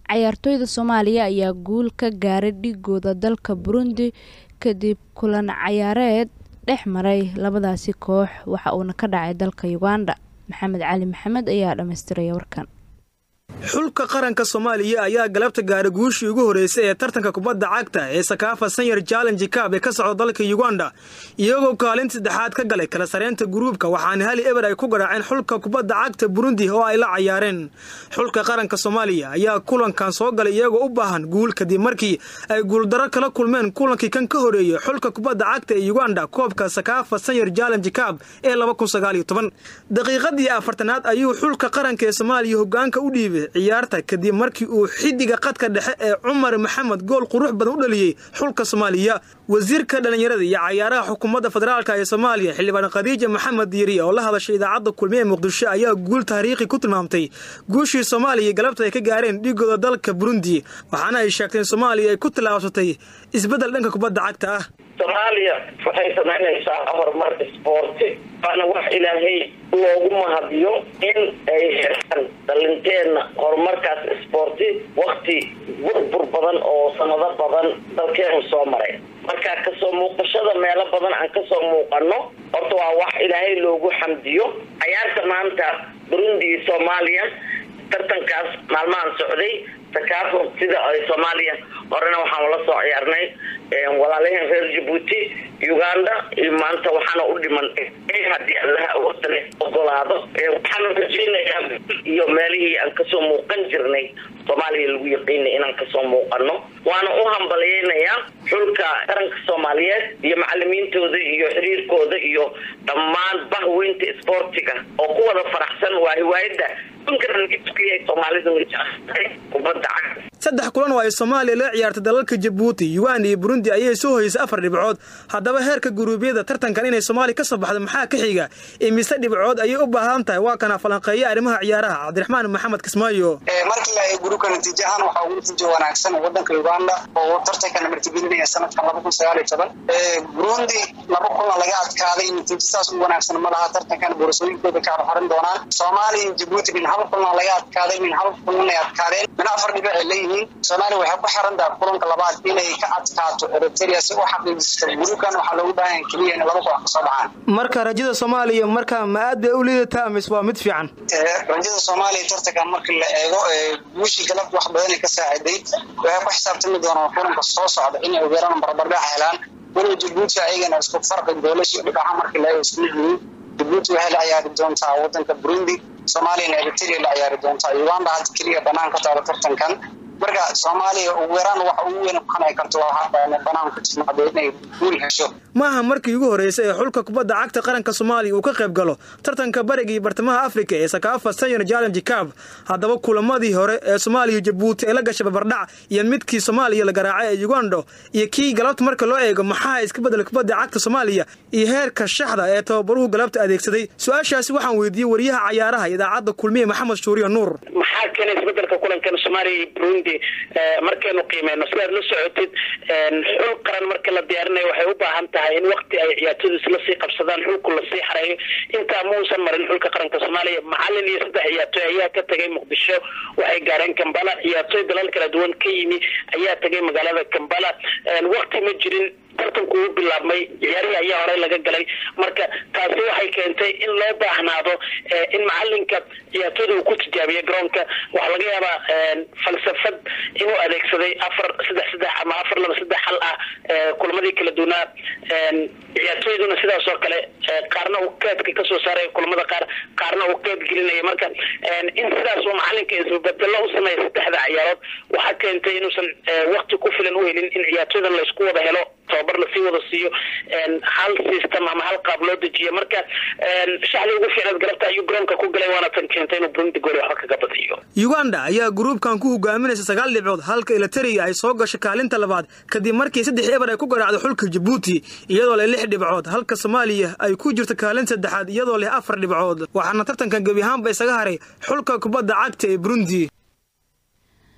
cayaartooyda soomaaliya ayaa guul ka gaaray dhigooda dalka burundi kadib kulan cayaareed dhex maray labadaasi koox waxa uuna ka dhacay dalka uganda maxamed cali maxamed ayaa dhammaystiraya warkan xulka qaranka soomaaliya ayaa galabta gaaray guushii ugu horreysay ee tartanka kubadda cagta ee sakaafa sanyar challenge kaab ee ka socda dalka uganda iyagoo kaalinta saddexaad ka galay kala sareynta guruubka waxaana hali eber ay ku garaaceen xulka kubadda cagta burundi oo ay la cayaareen xulka qaranka soomaaliya ayaa kulankan soo galay iyagoo u baahan guul kadib markii ay guuldaro kala kulmeen kulankii kan ka horeeyey xulka kubadda cagta ee uganda koobka sakaafa sanyar challenge kaab ee daqiiqadii afartanaad ayuu xulka qaranka ee soomaaliya hogaanka u dhiibay ciyaarta kadib markii uu xidiga qadka dhexe ee cumar maxamed gool qurux badan u dhaliyey xulka soomaaliya wasiirka dhallinyarada iyo cayaaraha xukuumadda federaalk ee soomaaliya xildhibaan khadiija maxamed diiri oo la hadashay idaacadda kulmiye ee muqdisho ayaa guul taariikhi ku tilmaamtay guushii soomaaliya galabta ay ka gaareen dhigooda dalka burundi waxaana ay sheegteen soomaaliya ay ku tallaabsatay isbeddel dhanka kubadda cagta ah soomaaliya waxay samaynaysaa horumar isboorti waana wax ilaahay loogu mahadiyo in ay helaan dhalinteenna horumarkaas isboorti wakti burbur badan oo sanado badan dalkeenu soo maray marka kasoo muuqashada meelo badan aan kasoo muuqano horta waa wax ilaahay loogu xamdiyo cayaarta maanta burundi iyo soomaaliya tartankaas maalmahan socday sakaafo sida ay soomaaliya horena waxaan la soo ciyaarnay walaalaheen reer jabuuti uganda iyo maanta waxaana u dhiman haddii allaha awoodale ogolaado waxaana rajeynayaa iyo meelihii aan kasoo muuqan jirnay soomaaliya lagu yaqiinay inaan kasoo muuqano waana u hambalyeynayaa xulka qaranka soomaaliyeed iyo macalimiintooda iyo xiriirkooda iyo dhammaan bahweynta isboortiga oo ku wada faraxsan waa hiwaayada saddex kulan oo ay soomaaliya la ciyaartay dalalka jabuuti uganda iyo burundi ayay soo hoysay afar dhibcood haddaba heerka guruubyada tartankan inay soomaaliya ka soo baxdo maxaa ka xiga imise dhibcood ayay u baahan tahay waa kana falanqeeya arrimaha ciyaaraha cabdiraxmaan maxamed kismaayo markii la gruubka natiijo ahaan waxaa ugu natiijo wanaagsan wadanka uganda oo tartankan martigelinaya sanadkan laba kun sagaal iyo toban burundi laba kulan laga adkaaday natiijo saas u wanaagsan ma laha tartankan boorasooyinkooda ka horxorin doonaan soomaaliya iyo jabuuti min hal kulan laga adkaaday min hal kulan ay adkaadeen min afar dhibic ay leeyihiin soomaaliya waxay ku xiran tahay kulanka labaad inay ka adkaato eritrea si u xaqiijisto gruubkan waxaa loogu baahan yahay keliya in laba kulan kasoo baxaan marka rajada soomaaliya marka ma aad bay u liidataa mise waa mid fiican rajada soomaaliya tartankan markii la eego guushii galabta wax badanay ka saaciday waxay ku xisaabtami doonaan kulanka soo socda inay ugeeraan barbardhac helaan walow jabuuti ayagana isku farqi doolashii dhibaca markii la eego isku yihiin jabuuti waxay la ciyaari doontaa wadanka burundi soomaaliyana eritrea la ciyaari doontaa uganda hadda keliya banaan ka taalo tartankan marka soomaaliya ugu yaraan waxa ugu weyn kuqanay karto waa banaan ku timaado inay guul hesho maaha markii ugu horreysay ee xulka kubadda cagta qaranka soomaaliya uu ka qayb galo tartanka bariga iyo bartamaha afrika ee sakaafa sanyar challenge cab haddaba kulamadii hore ee soomaaliya jabuuti ay la gashay barbardhac iyo midkii soomaaliya la garaacay ee uganda iyo kii galabta marka loo eego maxaa iska bedelay kubadda cagta soomaaliya iyo heerka shaxda ee tababaruhu galabta adeegsaday su-aashaasi waxaan weydiiyey wariyaha cayaaraha idaacadda kulmiye maxamed shuuriya nuur maxaa keenay isbedelka kulankan soomaaliya iyo burundi markaynu qiimeyno sidaad la socotid xul qaran marka la diyaarinayo waxay u baahan tahay in wakti ay ciyaartoodu isla sii qabsadaan xulku lasii xareeyo intaa muusan marin xulka qaranka soomaaliya macalin iyo saddex ciyaartooy ayaa ka tagay muqdisho waxay gaareen kambala ciyaartooy dalal kala duwan ka yimi ayaa tagay magaalada kambala wakti ma jirin tartanku uu bilaabmay ciyaarihii ayaa horey laga galay marka taasi waxay keentay in loo baahnaado in macalinka ciyaartooyda uu ku tijaabiyo garoonka waxaa laga yaabaa falsafad inuu adeegsaday afar saddex saddex ama afar laba saddex hal ah kulamadii kala duwanaa ciyaartooyduna sidaas oo kale qaarna uu keedka kasoo saaray kulamada qaar qaarna uu keed gelinaya marka in sidaas uu macalinka isbabedelo u sameeya saddexda ciyaarood waxaa keentay inuusan wakti ku filan u helin in ciyaartooydan laysku wada helo tababar lasii wada siiyo hal system ama hal qaab loo dejiyo marka shaxdii ugu fiicnaad galabta ayuu garoonka ku galay waana tan keentay inuu burundi gooli waxba kaga badiyo uganda ayaa gruubkan ku hogaaminaysa sagaal dhibcood halka eliteria ay soo gashay kaalinta labaad kadib markii saddex eber ay ku garaacday xulka jabuuti iyadoo leh lix dhibcood halka soomaaliya ay ku jirto kaalin saddexaad iyadoo leh afar dhibcood waxaana tartankan gebi ahaanba isaga haray xulka kubadda cagta ee burundi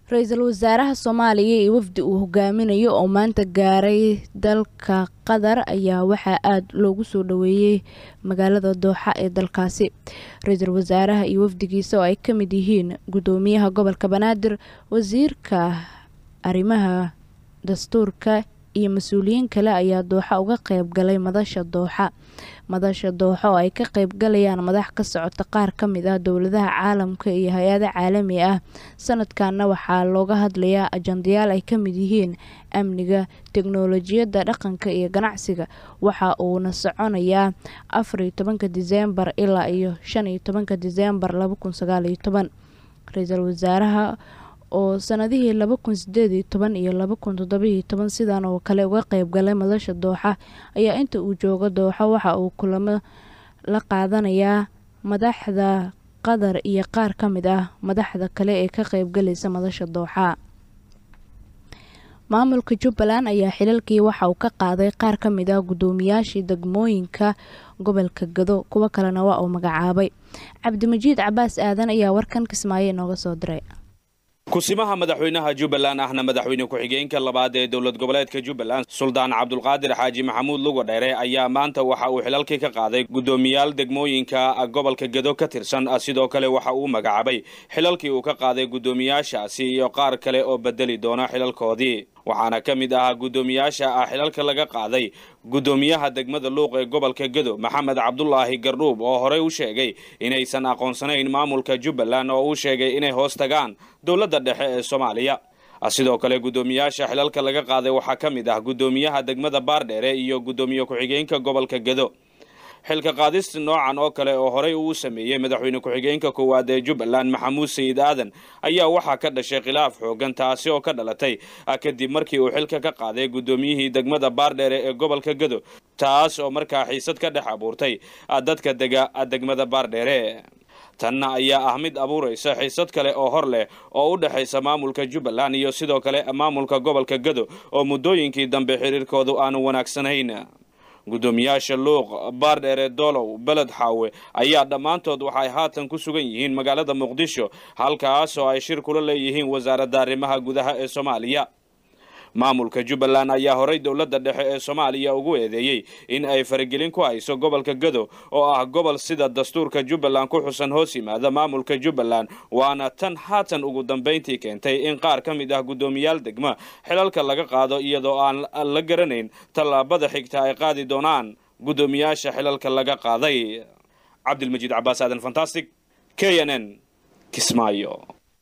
ra-iisul wasaaraha soomaaliya iyo wafdi uu hogaaminayo oo maanta gaaray dalka qatar ayaa waxaa aada loogu soo dhaweeyey magaalada dooxa ee dalkaasi ra-iisul wasaaraha iyo wafdigiisa oo ay ka mid yihiin guddoomiyaha gobolka banaadir wasiirka arrimaha dastuurka iyo mas-uuliyiin kale ayaa dooxa uga qeyb galay madasha dooxa madasha dooxa oo ay ka qeyb galayaan madax ka socota qaar ka mid ah dowladaha caalamka iyo hay-ada caalami ah sanadkanna waxaa looga hadlayaa ajandayaal ay ka mid yihiin amniga teknolojiyadda dhaqanka iyo ganacsiga waxa uuna soconayaa afar iyo tobanka diseembar ilaa iyo shan iyo tobanka diseembar laba kun sagaal iyo toban ra-iisul wasaaraha oo sanadihii laba kun sideed iyo toban iyo laba kun toddobiiyo toban sidan oo kale uga qeyb galay madasha dooxa ayaa inta uu joogo dooxa waxa uu kulamo la qaadanayaa madaxda qatar iyo qaar ka mid ah madaxda kale ee ka qeybgalaysa madasha dooxa maamulka jubbaland ayaa xilalkii waxa uu ka qaaday qaar ka mid ah guddoomiyaashii degmooyinka gobolka gado kuwo kalena waa uu magacaabay cabdimajiid cabaas aadan ayaa warkan kismaayo inooga soo diray kusimaha madaxweynaha jubbaland ahna madaxweyne ku-xigeenka labaad ee dowlad goboleedka jubbaland suldaan cabdulqaadir xaaji maxamuud luga dheere ayaa maanta waxa uu xilalkii ka qaaday guddoomiyaal degmooyinka gobolka gedo ka tirsan sidoo kale waxa uu magacaabay xilalkii uu ka qaaday guddoomiyaashaasi iyo qaar kale oo bedeli doona xilalkoodii waxaana ka mid ahaa guddoomiyaasha ah xilalka laga qaaday guddoomiyaha degmada luuq ee gobolka gedo maxamed cabdulaahi gardhuub oo horey u sheegay inaysan aqoonsanayn maamulka jubbaland oo uu sheegay inay hoos tagaan dowladda dhexe ee soomaaliya sidoo kale guddoomiyaasha xilalka laga qaaday waxaa ka mid ah guddoomiyaha degmada baardheere iyo guddoomiye ku-xigeenka gobolka gedo xilka qaadista noocan oo kale oo horey uu sameeyey madaxweyne ku-xigeenka koowaad ee jubbaland maxamuud sayid aadan ayaa waxaa ka dhashay khilaaf xoogan taasi oo ka dhalatay kadib markii uu xilka ka qaaday guddoomiyihii degmada baardheere ee gobolka gedo taas oo markaa xiisad ka dhex abuurtay dadka dega degmada baardheere tanna ayaa ah mid abuuraysa xiisad kale oo hor leh oo u dhexaysa maamulka jubbaland iyo sidoo kale maamulka gobolka gedo oo muddooyinkii dambe xiriirkoodu aanu wanaagsanayn guddoomiyaasha luuq baardheere doolow beled xaawe ayaa dhammaantood waxay haatan ku sugan yihiin magaalada muqdisho halkaas oo ay shir kula leeyihiin wasaaradda arrimaha gudaha ee soomaaliya maamulka jubbaland ayaa horey dowladda dhexe ee soomaaliya ugu eedeeyey in ay faragelin ku hayso gobolka gado oo ah gobol sida dastuurka jubbaland ku xusan hoos yimaada maamulka jubbaland waana tan haatan ugu dambayntii keentay in qaar ka mid ah guddoomiyaal degma xilalka laga qaado iyadoo aan la garanayn tallaabada xigta ay qaadi doonaan guddoomiyaasha xilalka laga qaaday cabdilmajiid cabaas aadan fantastic k n n kismaayo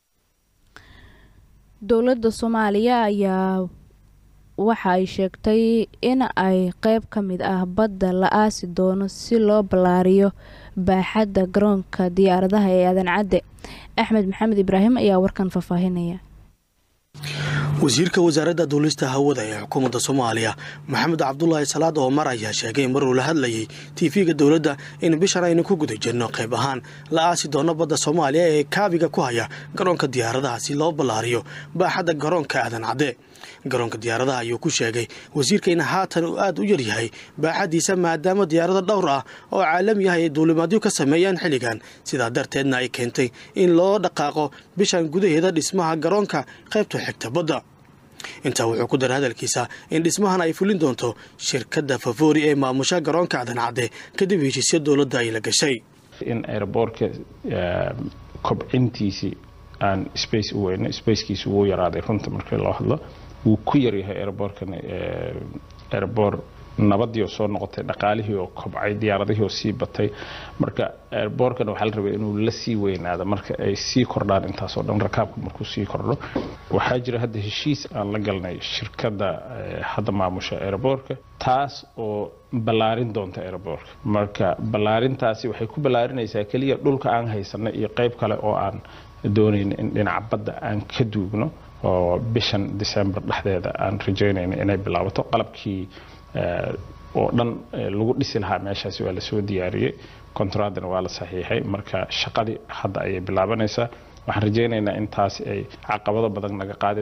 dowladda soomaaliya ayaa waxa ay sheegtay in ay qeyb ka mid ah badda la aasi doono si loo ballaariyo baaxadda garoonka diyaaradaha ee aadan cadde axmed maxamed ibraahim ayaa warkan faahfaahinaya wasiirka wasaaradda duulista hawada ee xukuumadda soomaaliya maxamed cabdulaahi salaad oomar ayaa sheegay maruu la hadlayay tiifiga dowladda in bishan aynu ku guda jirno qayb ahaan la aasi doono badda soomaaliya ee kaabiga ku haya garoonka diyaaradaha si loo ballaariyo baaxadda garoonka aadan cadde garoonka diyaaradaha ayuu ku sheegay wasiirka in haatan uu aad u yaryahay baaxaddiisa maadaama diyaarado dhowr ah oo caalami ah ay duulimaadyo ka sameeyaan xilligan sidaa darteedna ay keentay in loo dhaqaaqo bishan gudaheeda dhismaha garoonka qaybta xigta badda intaa wuxuu ku daray hadalkiisa in dhismahan ay fulin doonto shirkadda favori ee maamusha garoonka aadan cadde kadib heshiisyo dowladda ay la gashay in aeroboortka kobcintiisii aan space u weyno spacekiisa wuu yaraaday runta markii loo hadlo wuu ku yaryahay aeroboorkan aeroboor nabadii oo soo noqotay dhaqaalihii oo kobcay diyaaradihii oo sii batay marka airboorkan waxaa la rabay inuu la sii weynaado marka ay sii kordhaan intaasoo dhan rakaabka markuu sii kordho waxaa jira hadda heshiis aan la galnay shirkadda hadda maamusha airboorka taas oo ballaarin doonta airboorka marka ballaarintaasi waxay ku ballaarinaysaa keliya dhulka aan haysanay iyo qayb kale oo aan doonayn in dhinaca badda aan ka duugno oo bishan december dhexdeeda aan rajaynayno inay bilaabato qalabkii oo dhan lagu dhisi lahaa meeshaasi waa lasoo diyaariyey kontraadana waa la saxiixay marka shaqadii hadda ayay bilaabanaysaa waxaan rajaynaynaa in taasi ay caqabado badan naga qaadi doonto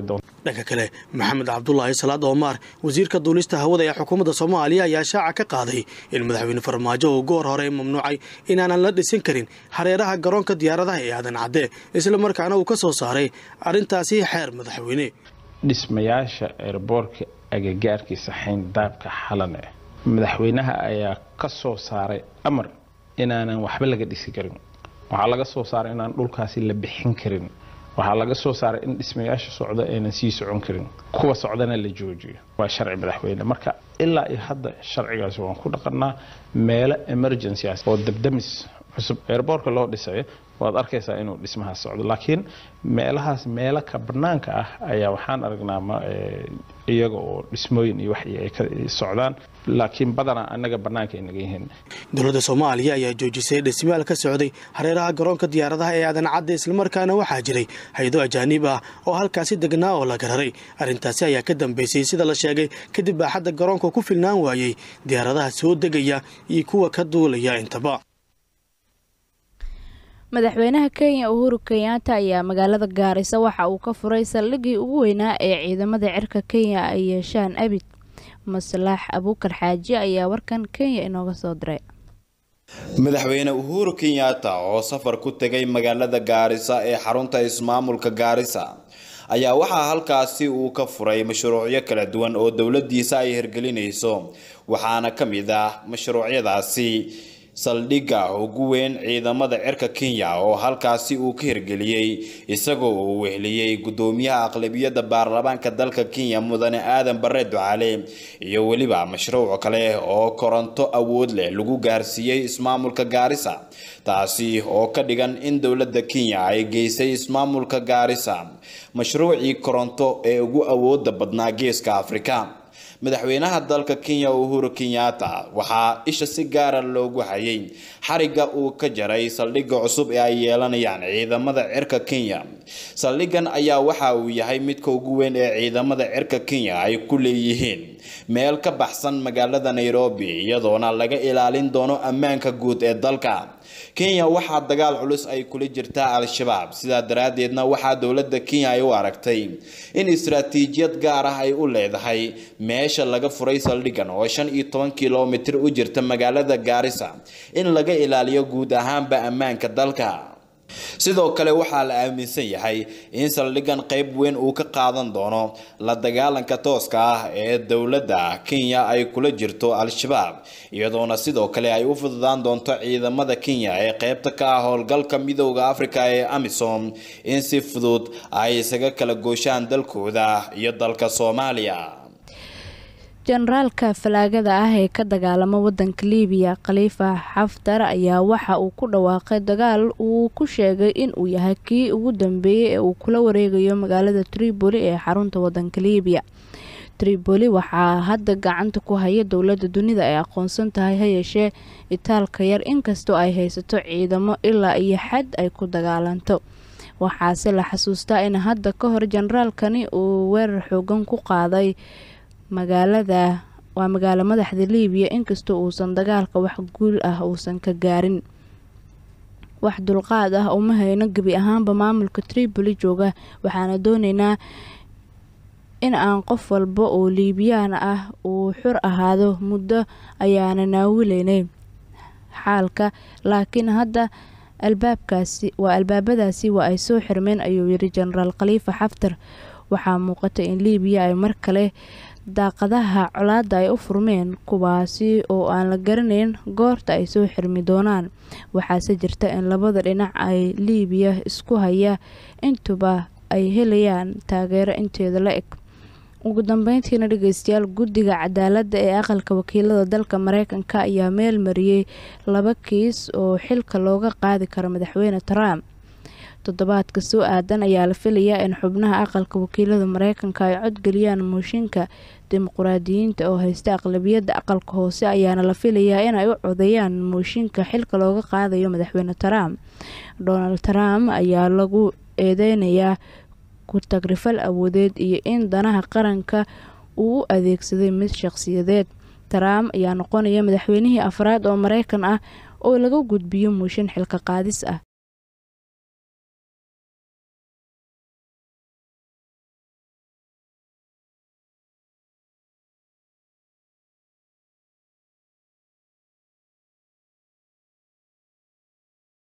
dhanka kale maxamed cabdulaahi salaad oomaar wasiirka duulista hawada ee xukuumadda soomaaliya ayaa shaaca ka qaaday in madaxweyne farmaajo uu goor hore mamnuucay inaanan la dhisin karin hareeraha garoonka diyaaradaha ee aadan cadde islamarkaana uu ka soo saaray arrintaasi xeer madaxweyne dhismayaasha eerboorka agagaarkiisa xayndaabka xalane madaxweynaha ayaa ka soo saaray amar inaanan waxba laga dhisi karin waxaa laga soo saaray inaan dhulkaasi la bixin karin waxaa laga soo saaray in dhismayaasha socda aynan sii socon karin kuwa socdana la joojiyo waa sharci madaxweyne marka ilaa iyo hadda sharcigaasi waan ku dhaqanaa meelo emergency ah oo dabdamis cusub eerboorka loo dhisayo waad arkaysaa inuu dhismahaas socdo laakiin meelahaas meelo ka banaanka ah ayaa waxaan aragnaa iyaga oo dhismooyin iyo wax ay ka socdaan laakiin badanaa annaga bannaanka ay naga yihiin dowladda soomaaliya ayaa joojisay dhismayaal ka socday hareeraha garoonka diyaaradaha ee aadan cadde islamarkaana waxaa jiray hay-ado ajaaniib ah oo halkaasi degnaa oo la gararay arrintaasi ayaa ka dambeysay sida la sheegay kadib baaxadda garoonka ku filnaan waayey diyaaradaha soo degaya iyo kuwa ka duulaya intaba madaxweynaha kenya uhuru kenyaata ayaa magaalada gaarisa waxa uu ka furay saldhiggii ugu weynaa ee ciidamada cirka kenya ay yeeshaan abid maslax abuukar xaaji ayaa warkan kenya inooga soo diray madaxweyne uhuru kenyaata oo safar ku tegay magaalada gaarisa ee xarunta ismaamulka gaarisa ayaa waxaa halkaasi uu ka furay mashruucyo kala duwan oo dowladiisa ay hirgelinayso waxaana ka mid ah mashruucyadaasi saldhigga ugu weyn ciidamada cirka kenya oo halkaasi uu ka hirgeliyey isagoo uu wehliyey gudoomiyaha aqlabiyadda baarlamaanka dalka kenya mudane aadan bare ducaale iyo weliba mashruuc kale oo koronto awood leh lagu gaarsiiyey ismaamulka gaarisa taasi oo ka dhigan in dowladda kenya ay geysay ismaamulka gaarisa mashruucii koronto ee ugu awooda badnaa geeska afrika madaxweynaha dalka kenya uhuru kenyaata waxaa isha si gaara loogu hayay xariga uu ka jaray saldhigga cusub ee ay yeelanayaan ciidamada cirka kenya saldhiggan ayaa waxa uu yahay midka ugu weyn ee ciidamada cirka kenya ay ku leeyihiin meel ka baxsan magaalada nairobi iyadoona laga ilaalin doono ammaanka guud ee dalka kenya waxaa dagaal culus ay kula jirtaa al-shabaab sidaa daraaddeedna waxaa dowladda kenya ay u aragtay in istaraatiijiyad gaar ah ay u leedahay meesha laga furay saldhiggan oo shan iyo toban kilomitir u jirta magaalada gaarisa in laga ilaaliyo guud ahaanba ammaanka dalka sidoo kale waxaa la aaminsan yahay in saldhiggan qayb weyn uu ka qaadan doono la dagaalanka tooska ah ee dowladda kenya ay kula jirto al-shabaab iyadoona sidoo kale ay u fududaan doonto ciidamada kenya ee qaybta ka ah howlgalka midooda afrika ee amisom in si fudud ay isaga kala gooshaan dalkooda iyo dalka soomaaliya jenaraalka falaagada ah ee ka dagaalama wadanka liibiya khaliifa xaftar ayaa waxa uu ku dhawaaqay dagaal uu ku sheegay inuu yahay kii ugu dambeeyey ee uu kula wareegayo magaalada tripoli ee xarunta wadanka liibiya tripoli waxaa hadda gacanta ku haya dowladda dunida ay aqoonsan tahay hayeeshee itaalka yar inkastoo ay haysato ciidamo ilaa iyo xad ay ku dagaalanto waxaase la xasuustaa in hadda ka hor jenaraalkani uu weerar xoogan ku qaaday magaalada waa magaalo madaxda liibiya inkastoo uusan dagaalka wax guul ah uusan ka gaarin wax dulqaad ah uma hayno gebi ahaanba maamulka tripoli jooga waxaana dooneynaa in aan qof walba oo liibiyaan ah uu xur ahaado muddo ayaana naawileynay xaalka laakiin hadda albaabkaasi waa albaabadaasi waa ay soo xirmeen ayuu yiri jenaraal khaliifa xaftar waxaa muuqata in liibiya ay mar kale daaqadaha colaada ay u furmeen kuwaasi oo aan la garanayn goorta ay soo xirmi doonaan waxaase jirta in labada dhinac ay liibiya isku haya intuba ay helayaan taageero inteeda la eg ugu dambeyntiina dhegeystayaal guddiga cadaaladda ee aqalka wakiilada dalka mareykanka ayaa meel mariyey laba kiis oo xilka looga qaadi karo madaxweyne trump toddobaadka soo aadan ayaa la filayaa in xubnaha aqalka wakiilada mareykanka ay codgeliyaan mooshinka dimuquraadiyiinta oo haysta aqlabiyadda aqalka hoose ayaana la filayaa inay u codeeyaan mooshinka xilka looga qaadayo madaxweyne trump donald trump ayaa lagu eedeynayaa ku-tagrifal awoodeed iyo in danaha qaranka uu u adeegsaday mid shaqsiyadeed trump ayaa noqonaya madaxweynihii afraad oo mareykan ah oo laga gudbiyo mooshin xilka qaadis ah